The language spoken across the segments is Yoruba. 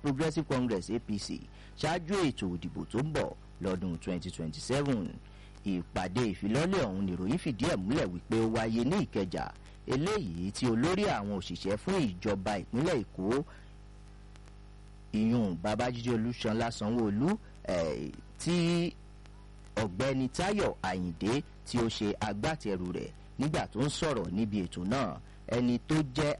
progressive congress apc ṣáájú ètò òdìbò tó ń bọ̀ lọ́dún 2027 ìpàdé ìfilọ́lẹ̀ ọ̀hún nìròyìn fìdí ẹ̀ múlẹ̀ wípé ó wáyé ní ìkẹjà eléyìí tí olórí àwọn òṣìṣẹ́ fún ìjọba ìpínlẹ̀ èkó ìyún babájídé olúṣanlá sanwóolu eh, tí ọ̀gbẹ́ni táyọ̀ àyìndé tí ó ṣe agbátẹrù rẹ̀ nígbà tó ń sọ̀rọ̀ níbi ètò náà ẹni tó jẹ́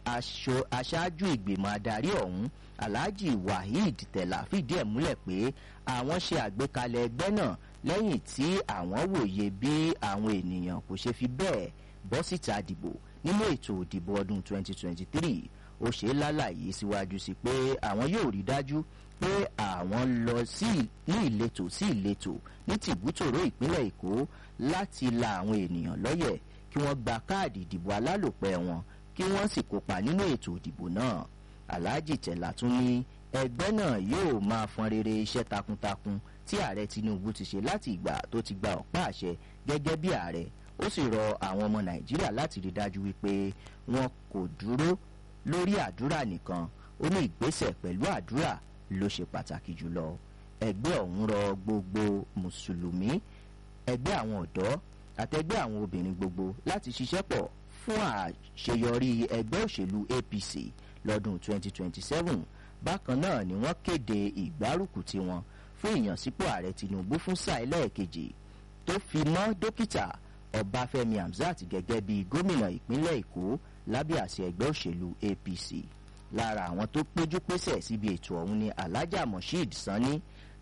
aṣáájú ìgbìmọ̀ adarí ọ̀hún alhaji waheed tẹ̀lá fìdí ẹ̀ múlẹ̀ pé àwọn ṣe àgbékalẹ̀ ẹgbẹ́ náà lẹ́yìn tí àwọn wòye bí àwọn ènìyàn kò ṣe fi bẹ́ẹ̀ bọ́ síta dìbò nínú ètò òdìbò ọdún 2023 ó ṣe lálàyé síwájú sí pé àwọn yóò rí dájú pé àwọn lọ sí ní ìletò sí ìletò ní tìbútòrò ìpínlẹ̀ èkó láti la àwọn ènìyàn lọ́yẹ̀ kí wọ́n gba káàdì ìdìbò alálòpẹ́ wọn kí wọ́n sì kópa nínú ètò ìdìbò náà alhaji tẹ̀lá tún ní ẹgbẹ́ náà yóò máa fọn rere iṣẹ́ takuntakun tí ààrẹ tinubu ti ṣe láti ìgbà tó ti gba ọ̀pá àṣẹ gẹ́gẹ́ bí ààrẹ ó sì rọ àwọn ọmọ nàìjíríà láti rí dájú wípé wọn kò dúró lórí àdúrà nìkan ó ní ìgbésẹ̀ pẹ̀lú àdúrà ló ṣe pàtàkì jùlọ ẹgbẹ́ ọ̀hún rọ gbogbo mùsùlùmí ẹgbẹ́ àwọn ọ̀dọ́ àtẹgbẹ́ àwọn obìnrin gbogbo láti ṣiṣẹ́ pọ̀ fún àṣeyọrí ẹgbẹ́ òṣèlú apc lọ́dún 2027 bákan náà ni wọ́n kéde ìgbárùkù tiwọn fún ìyànsípò ààrẹ tinubu fún sáà ẹlẹ́ẹ̀kejì tó fi mọ́ dókítà ọbáfẹ́mi hamzat gẹ́gẹ́ bí gómìnà ìpínlẹ̀ èkó lábẹ́ àṣẹ ẹgbẹ́ òṣèlú apc lára àwọn tó péjú pésẹ̀ síbi ètò ọ̀hún ni alhaja mosheed sanni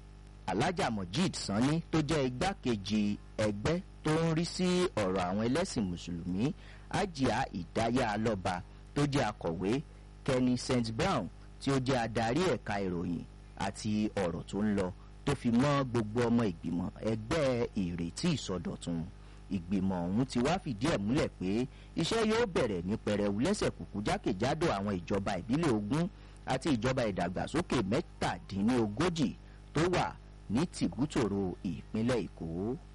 alhaja mojid sanni tó jẹ́ igbákejì ẹgbẹ́ tó ń rí sí ọ̀rọ̀ àwọn ẹlẹ́sìn mùsùlùmí ajia ìdáyà alọ́ba tó jẹ́ akọ̀wé kenny st brown tí ó jẹ́ adarí ẹ̀ka ìròyìn àti ọ̀rọ̀ tó ń lọ tó fi mọ́ gbogbo ọmọ ìgbìmọ̀ ẹgbẹ́ ìrètí ìsọdọ̀tun ìgbìmọ̀ ọ̀hún ti wá fìdí ẹ̀ múlẹ̀ pé iṣẹ́ yóò bẹ̀rẹ̀ ní pẹrẹwu lẹ́sẹ̀ kùkú jákèjádò àwọn ìjọba ìbílẹ̀ ogún àti ìjọba ìdàgbàsókè mẹ́tàdínlógójì tó wà ní tìbútòrò ìpínlẹ̀ èkó.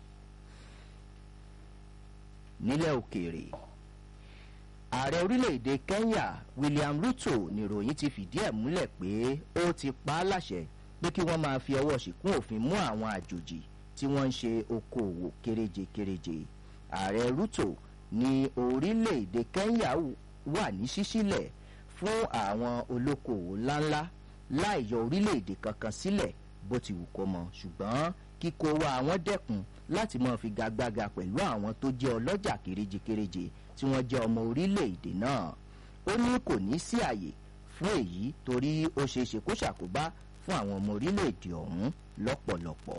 nílẹ̀ òkèèrè ààrẹ orílẹ̀-èdè kenya william ruto níròyìn ti fìdí ẹ̀ múlẹ̀ pé ó ti pa á láṣẹ pé kí wọ́n máa fi ọwọ́ ṣìkún òfin mú àwọn àjòjì tí wọ́n ń ṣe okòòwò kéréje-kéréje ààrẹ ruto ní orílẹ̀-èdè kenya wà ní ṣíṣílẹ̀ fún àwọn olókoòwò ńláńlá láì yọ orílẹ̀-èdè kankan sílẹ̀ bó ti wù kó mọ ṣùgbọ́n kíkó wa àwọn dẹ́kun láti máa fi gagbága pẹ̀lú àwọn tó jẹ́ ọlọ́jà kéréje-kéréje tí wọ́n jẹ́ ọmọ orílẹ̀-èdè náà ó ní kò ní sí àyè fún èyí torí ó ṣeé ṣe kó ṣàkóbá fún àwọn ọmọ orílẹ̀-èdè ọ̀hún lọ́pọ̀lọpọ̀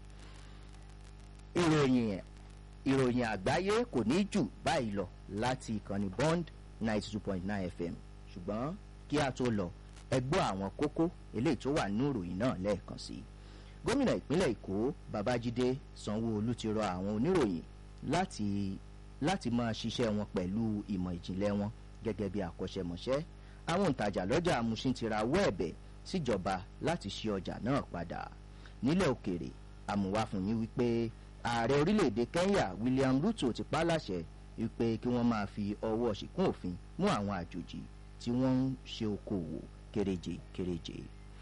ìròyìn ìròyìn àgbáyé kò ní jù báyìí lọ láti ìkànnì bond ninety two point nine fm ṣùgbọ́n kí a tó lọ ẹgbọ́ àwọn kókó eléyìí tó wà nínú ìròyìn náà lẹ́ẹ̀kan sí i gómìnà ìpínlẹ̀ èkó babájídé sanwó-olu ti rọ àwọn oníròyìn láti láti máa ṣiṣẹ́ wọn pẹ̀lú ìmọ̀ ìjìnlẹ̀ wọn gẹ́gẹ́ bí àkọ́ṣẹ́mọṣẹ́ àwọn òǹtajà lọ́jà amúṣin ti rawọ́ ẹ̀bẹ̀ síjọba láti ṣí ọjà náà padà nílẹ̀ òkèrè àmúwá fún yín wípé ààrẹ orílẹ̀-èdè kenya william ruto ti pa láṣẹ wípé kí wọ́n máa fi ọwọ́ ṣìkún òfin mú àwọn àjòjì tí wọ́n ń ṣe okòwò kéréje kéréje.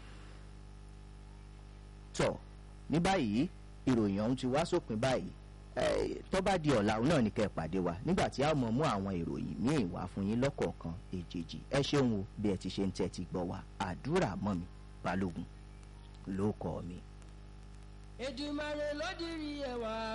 tọ́ ní báyìí ìròyìn ọ̀hún ti wá sópin báyìí tó bá di ọ̀la òun náà ní kẹ́ ẹ̀ pàdé wa nígbà tí a mọ̀ mú àwọn ìròyìn míì wá fún yín lọ́kọ̀ọ̀kan èjèèjì ẹ ṣeun o bí ẹ ti ṣe ń tẹ́tí gbọ́ wa àdúrà mọ́ mi balógun ló kọ́ mi. èdùmàrè ló dirí ẹwà